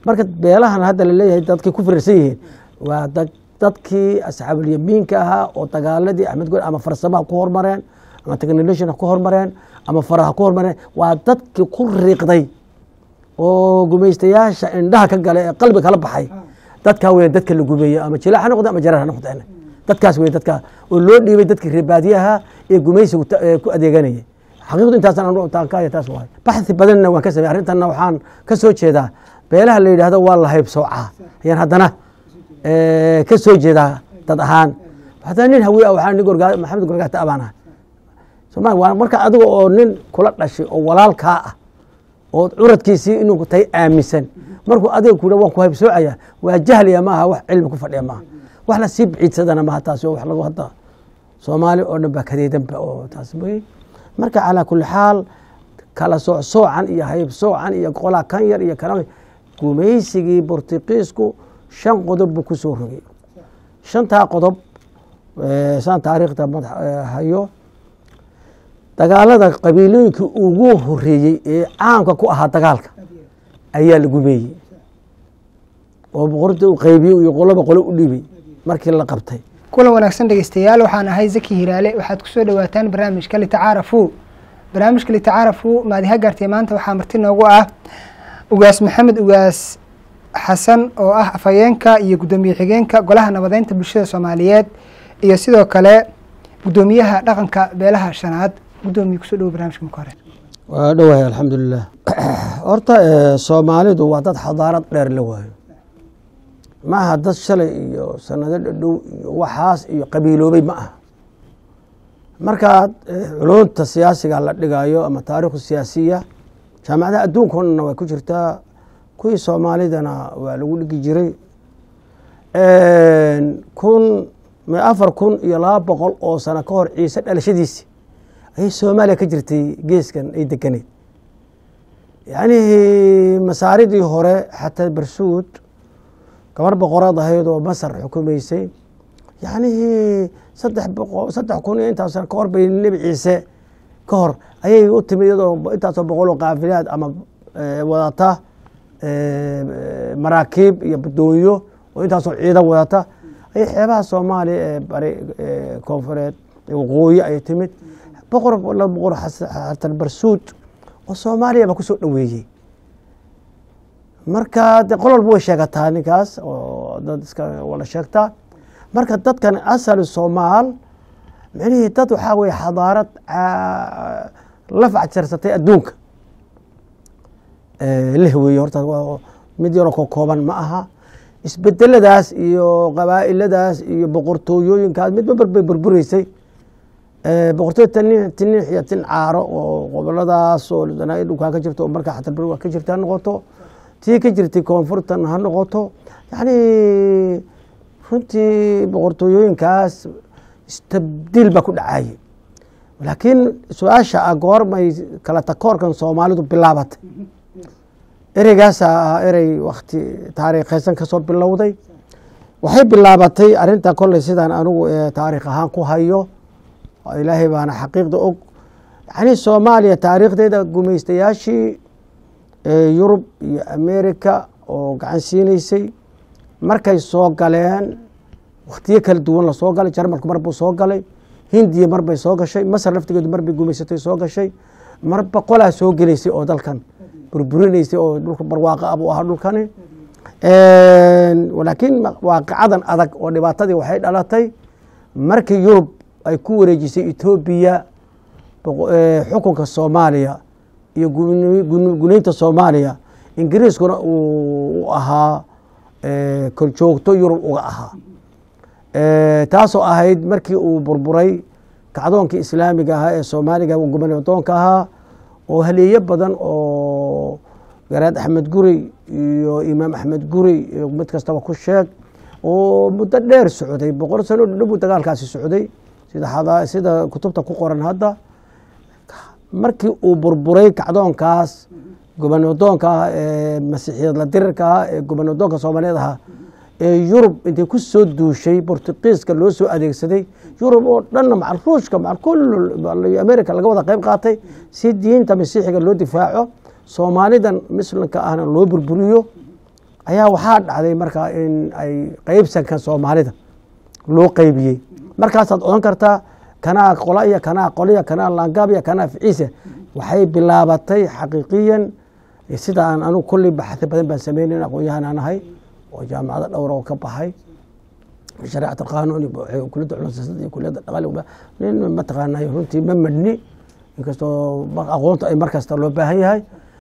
marka beelahan hadda laleeyahay dadkay ku firarsan yihiin waa dadkii asxaabulyamiinka ahaa oo dagaaladii axmed gol ama farsamaha ku hormareen ama technologian ha ku hormareen ama faraha ku hormareen waa dadkii ku riiqday oo gumaystayaasha indhaha ka gala ee qalbi kala baxay dadkaa weya dadka la gumeeye ama jilaac ha noqde ama jarar ha noqdeen dadkaas wey dadka oo loo dhiibay dadkii reebaadiyaha ee gumaysigu ku adeeganayay xaqiiqdu intaastaan ka taas waay baxthi badanna waan ka samey arrintanna waxaan ka soo jeedaa beelaha la yidhahdo waa la haybsoocaa ayaan haddana ka soo jeedaa dad ahaan haddana nin hawiye ah waxaa nin gorgaa maxamed gorgaata abaan ah soma waa marka adiga oo nin kula dhashay oo walaalkaa ah oo curadkiisii inuu tahay aaminsan markuu adiga ku waan ku haybsoocaya waa jahliya maaha wax cilmi ku fadhiya maaha wax la sii biciidsadana maaha taasi oo wax lagu hadda soomaali oo dhan baa kadeedanba oo taas wey marka calaa kuli xaal kala sooc soocan iyo hayb soocan iyo qolaa kan yar iyo kana gumaysigii bortuqiisku shan qodob buu ku soo rogay shantaa qodob saan taariikhda hayo dagaalada qabiilooyinkii ugu horeeyey ee caamka ku ahaa dagaalka ayaa la gumeeyey oo boqorta u qaybiyey iyo qoloba qolo u dhibay markii la qabtay kulan wanaagsan dhegeystayaal waxaan ahay zaki hiraale waxaad kusoo dhawaataan barnaamijka litacaarafu barnaamijka litacaarafu maadiha gaartay maanta waxaa marti noogu ah ugaas maxamed ugaas xasan oo ah afhayeenka iyo guddoomiye xigeenka golaha nabadeynta bulshada soomaaliyeed iyo sidoo kale guddoomiyaha dhaqanka beelaha shanaad guddoomiye kusoo dhawo barnamijka marka hore waa dhowahay alxamdulilah horta soomaalidu waa dad xadaarad dheer la waayo maaha dad shalay iyo sanado dhadhow iyo waxaas iyo qabiiloobay ma aha markaad culunta siyaasiga la dhigayo ama taariikhu siyaasiya jaamacadaha adduunka o dhanna way ku jirtaa kuwii soomaalidana waa lagu dhigi jiray kun afar kun iyo laba boqol oo sano ka hor ciise dhalashadiisi ayay soomaaliya ka jirtay geeskan ay deganeyd yacnihii masaaridii hore xataa barsuud gabar boqoraad ahayd oo masar xukumaysay yacnihii saddex boqo saddex kun iyo intaas sano ka hor bay nebi ciise ka hor ayay u timid iyadoo intaasoo boqol oo kaafilaad ama wadata maraakiib iyo doonyo oo intaasoo ciidan wadata ayay xeebaha soomaaliya ee bari koonfureed waqooyi ay timid boqor la boqor xasan barsuud oo soomaaliya baa kusoo dhoweeyey marka de qol walba way sheegataa ninkaas oo dad iska wada sheegtaa marka dadkan asali soomaal micnihii dad waxaa weye xadaarad la facjarsatay adduunka leh weeye horta mid yaroo ko kooban ma aha isbedeladaas iyo qabaa'iladaas iyo boqortooyooyinkaas midba barbay burbureysay boqortooy tiniix iyo tin caaro oo goboladaas oo dhulkaa ka jirto oo markaa xatar waa ka jirta ha noqoto tii ka jirtay koonfurtan ha noqoto yacni runtii boqortooyooyinkaas istabdiil baa ku dhacayay laakiin su-aasha ah goormay kala takoorkan soomaalidu bilaabatay ereygaasaa ah erey wakti taariikheysan kasoo bilowday waxay bilaabatay arinta kolley sidaan anigu taariikh ahaan ku hayo ilaahay baana xaqiiqda og yacni soomaaliya taariikhdeeda gumaystayaashii yurub iyo america oo gacan siinaysay markay soo galeen wakhtiyo kala duwan lasoo galay jarmalku mar buu soo galay hindiya mar bay soo gashay masar laftigeedu mar bay gumaysatay soo gashay marba qolaa soo gelaysay oo dalkan burburinaysay oo dhulka barwaaqo ah buu ahaa dhulkani laakiin waaqicadan adag oo dhibaatadii waxay dhalatay markii yurub ay ku wareejisay etoobiya xukunka soomaaliya iyo gunaynta soomaaliya ingiriiskuna uu ahaa korjoogto yurub uga ahaa taasoo ahayd markii uu burburay kacdoonkii islaamiga ahaa ee soomaaliga gubanadoonka ahaa oo haleeyo badan oo garaad axmed gurey iyo imaam axmed gurey mid kastaba ku sheeg oo muddo dheer socday boqol sano dhadhow dagaalkaasi socday sida sida kutubta ku qoran hadda markii uu burburay kacdoonkaas gubanadoonka ah ee masiixiyad la dirirka ah ee gubanadoonka soomaaliyeed ahaa ee yurub intay ku soo duushay bortuqiiska loo soo adeegsaday yurub oo dhanna macal ruushka macal kul america laga wada qeyb qaatay si diinta masiixiga loo difaaco soomaalidan muslimka ahna loo burburiyo ayaa waxaa dhacday marka in ay qeybsanka soomaalida loo qeybiyey markaasaad odhan kartaa kanaa qola iyo kanaa qoliya kanaa laangaab iyo kanaa ficiise waxay bilaabatay xaqiiqiyan sida aan anugu kulli baxthi badan baan sameynayn aqoon-yahan aan ahay oo jaamacado dhowra oo ka baxay shareecat alqanuun iyo kuliyadda culum siyaasada iyo kuliyadda dhaqaali nin mataqaanay runtii ma madhni inkastoo aqoonta ay mar kasta loo baahan yahay